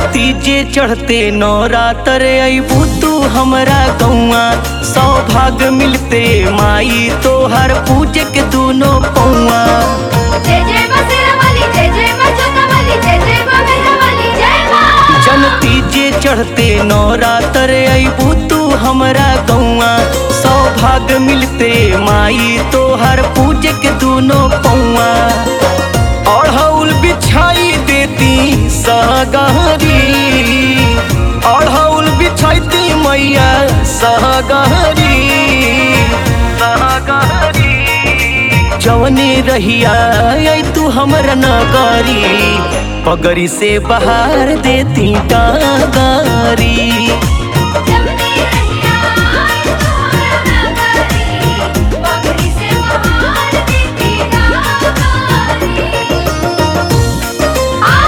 तीजे चढ़ते नवरात्र अबू तू हमरा गौआ सौभाग्य मिलते माई तोहर पूजे के दोनों पौआ जय जय बसेरा वाली जय जय बचोता वाली जय जय बमेरा वाली जय माँ जन तीजे चढ़ते नवरात्र अबू तू हमरा गौआ सौभाग्य मिलते माई तोहर पूजे के दोनों पौआ अढ़ौल बिछाई देती सहगहरी अढ़ौल बिछाइती मैया सहगहरी सहगहरी जवने रहिया आई तू हमरा नगरी पगड़ी से बाहर देती डागारी जमनी रहिया तुम्हारा नगरी पगड़ी से बहार देती गारी आ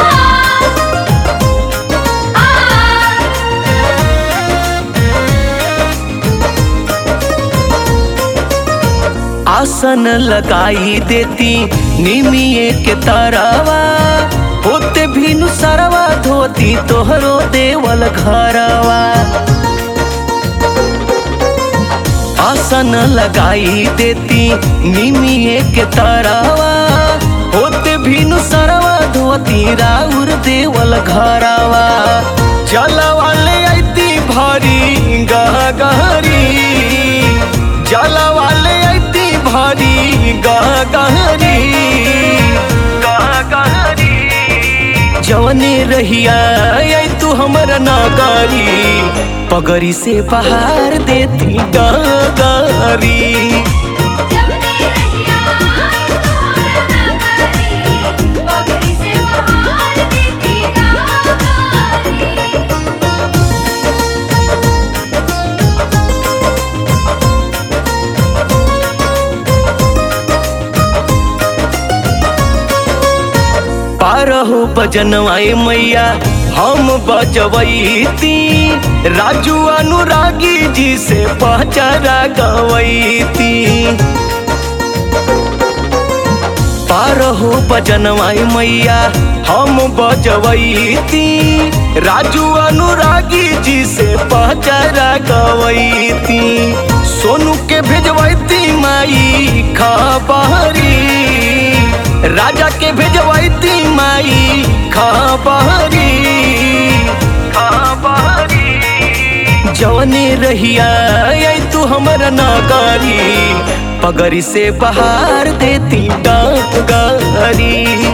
आसन लगाई देती निमिये के तरवा होते भीनु सरवा धोती तोहरो देवल घरवा आसन लगाई देती निमिये के तरवा होते भीनु सरवा धोती राउर देवल घरवा जलवा ले आईती भारी गहरी जलवा ले आईती भारी गहरी गहरी जवने रहिया आई तू हमर नगरी पगड़ी से बाहर देती डगरी जमनी रहिया तुम्हारा नगरी पगड़ी से बहार देती गारी पारहु बजनवाए मैया हम बजवैती राजू अनुरागी जी से पहचारा गवैती पारहु बजनवाए मैया हम बजवैती राजू अनुरागी जी से पहचारा गवैती सोनू के भेजवैती माई खबरी राजा के भेजवैती माई खबरी खबरी जवने रहिया आई तू हमर नगरी पगड़ी से बाहर देती डागरी